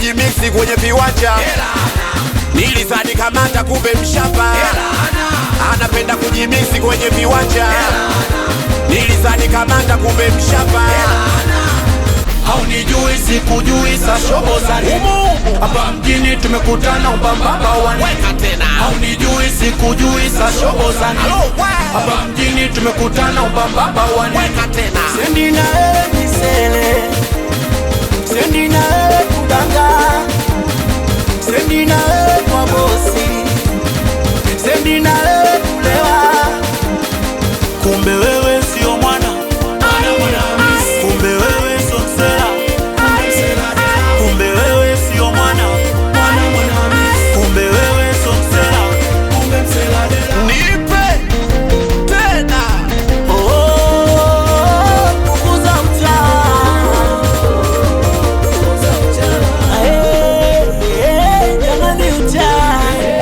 kujimiksi kwenye viwanja nilizani kamata kumbe mshamba anapenda kujimiksi kwenye viwanja nilizani kamata kumbe mshamba haunijui sikujui sa shobo za nini hapa mjini tumekutana ubambaba wa nini haunijui sikujui sa shobo za nini hapa mjini tumekutana ubambaba wa nini Sendi na wewe misele, sendi na wewe kudanga, sendi na wewe kwa bosi, sendi na wewe kulewa. Kumbe wewe sio mwana, kumbe wewe sio msela, kumbe wewe sio mwana, kumbe wewe sio msela. nipe tena Oh, punguza mtaa. Eh, eh, jamani mtaa.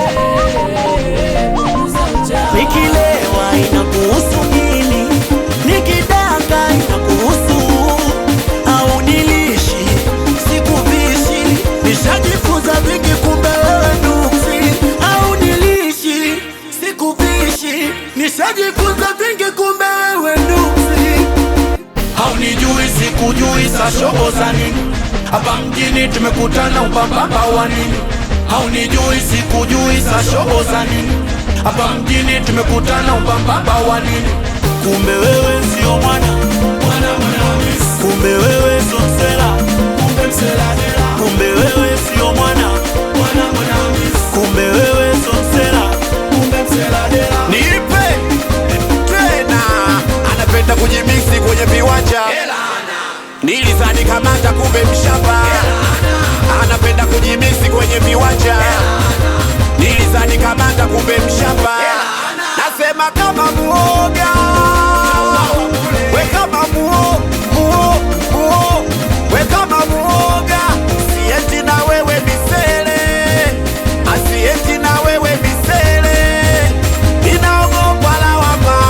Nikilewa inakuhusu nini? Nikidanga inakuhusu au nilishi sikuvishi? Nishajifunza vingi, kumbe wewe nuksi au nilishi sikuvishi? Nishajifunza vingi, kumbe wewe nuksi. haunijui sikujui sa shobo za nini hapa mjini tumekutana ubambaba wa nini haunijui sikujui sa shobo za nini hapa mjini tumekutana ubambaba wa nini Kumbe wewe sio mwana, kumbe wewe sio msela, kumbe wewe sio mwana, kumbe wewe sio msela. nipe tena anapenda kujimiksi kwenye viwanja nilizani kamata kumbe mshamba anapenda kujimiksi kwenye viwanja nilizani kamata kumbe mshamba nasema kama muoga we kama muo muo muo we kama muoga sieti na wewe misele asieti na wewe misele inaogopa lawama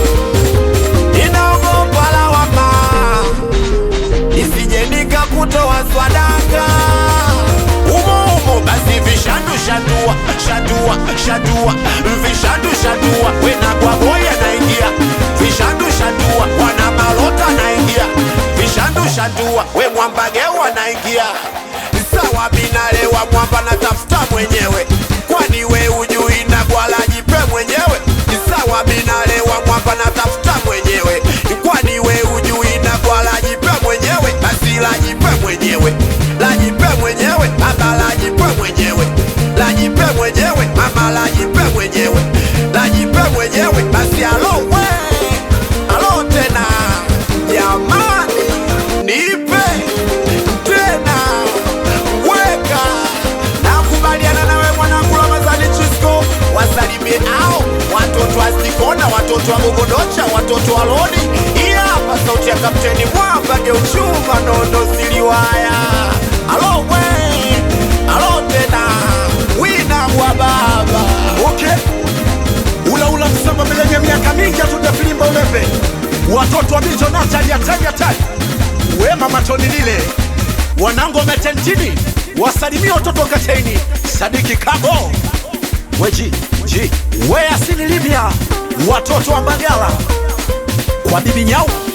inaogopa lawama isije nikakutoa swadaka umo umo basi vishandu shandua shandua shandua vishandu shandua wena kwa boya naingia vishandu shandua wana malota naingia vishandu shandua we mwambagewa naingia sawa binalewa mwamba natafuta mwenyewe kwani we ujui na gwala jipe mwenyewe sawa binalewa mwamba natafuta mwenyewe kwani we ujui na gwala jipe mwenyewe basi lajipe mwenyewe lajipe mwenyewe baba lajipe mwenyewe lajipe mwenyewe mama lajipe mwenyewe lajipe mwenyewe basi alo we alo tena jamani nipe tena weka nakubaliana nawe mwanangu Ramadhani Chisco wasalimie ao watoto wa Stikona, watoto wa Gogodocha, watoto wa Lodi. Hii hapa sauti ya Kapteni Mwamba Geuchuma Nondo Siliwaya. Alo we alo tena wina wa baba okay ula ula msamba milenye miaka mingi hatujafilimba ulembe watoto wa mijo natali hatari hatari wema matoni lile wanangu wametentini wasalimia watoto wa kateni sadiki kabo weji ji we asili libya watoto wa mbagala kwa bibi nyau